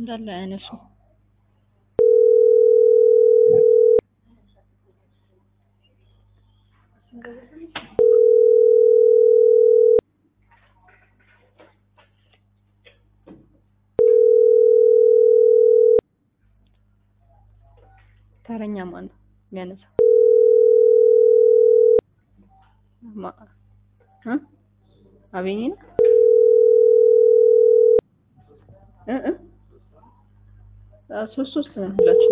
እንዳለ አያነሱ ተረኛ ማን ነው የሚያነሳው? ማ እ አቤኔ ነው እ እ አዎ ሶስት ሶስት ነን ሁላችንም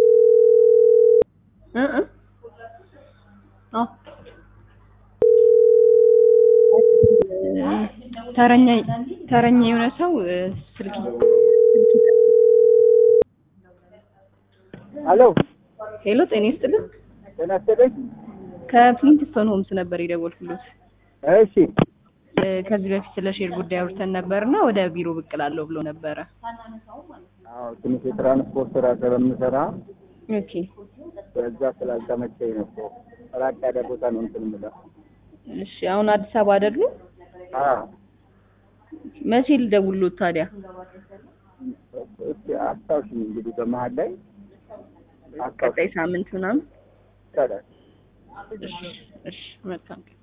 እ እ አዎ ተረኛ ተረኛ የሆነ ሰው እ ስልክ ስልክ አሎ ሄሎ ጤና ይስጥልን ጤና ይስጥልኝ። ከፍሊንትስቶን ሆምስ ነበር የደወልኩሎት እሺ እ ከዚህ በፊት ስለ ሼር ጉዳይ አውርተን ነበርና ወደ ቢሮ ብቅ እላለሁ ብሎ ነበረ አዎ ትንሽ የትራንስፖርት ስራ ስለምሰራ ኦኬ በዛ ስላልተመቸኝ ነው እኮ ራቅ ያለ ቦታ ነው እንትን የምለው። እሺ አሁን አዲስ አበባ አይደሉ አዎ መቼ ልደውልሎት ታዲያ እስኪ አስታውሽኝ እንግዲህ በመሀል ላይ ቀጣይ ሳምንት ምናምን ይቻላል። እሺ እሺ መልካም